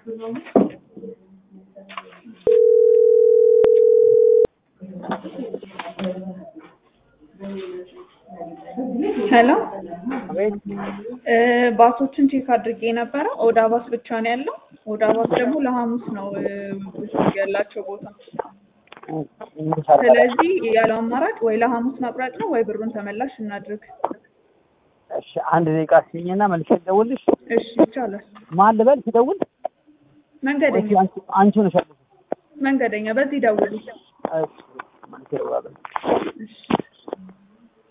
ሄሎ አቤት እ ባሶችን ቼክ አድርጌ ነበረ። ኦዳ ባስ ብቻ ነው ያለው። ኦዳ ባስ ደግሞ ለሐሙስ ነው እ ያላቸው ቦታ። ስለዚህ ያለው አማራጭ ወይ ለሐሙስ መቁረጥ ነው ወይ ብሩን ተመላሽ እናድርግ። እሺ አንድ ደቂቃ ስኝና መልሼ ልደውልልሽ። እሺ ይቻላል። ማን ልበል ሲደውል? መንገደኛ ወይስ አንቺ አንቺ ነሽ ያለሽው? መንገደኛ በዚህ ደውል። እሺ መልሼ እደውላለሁ። እሺ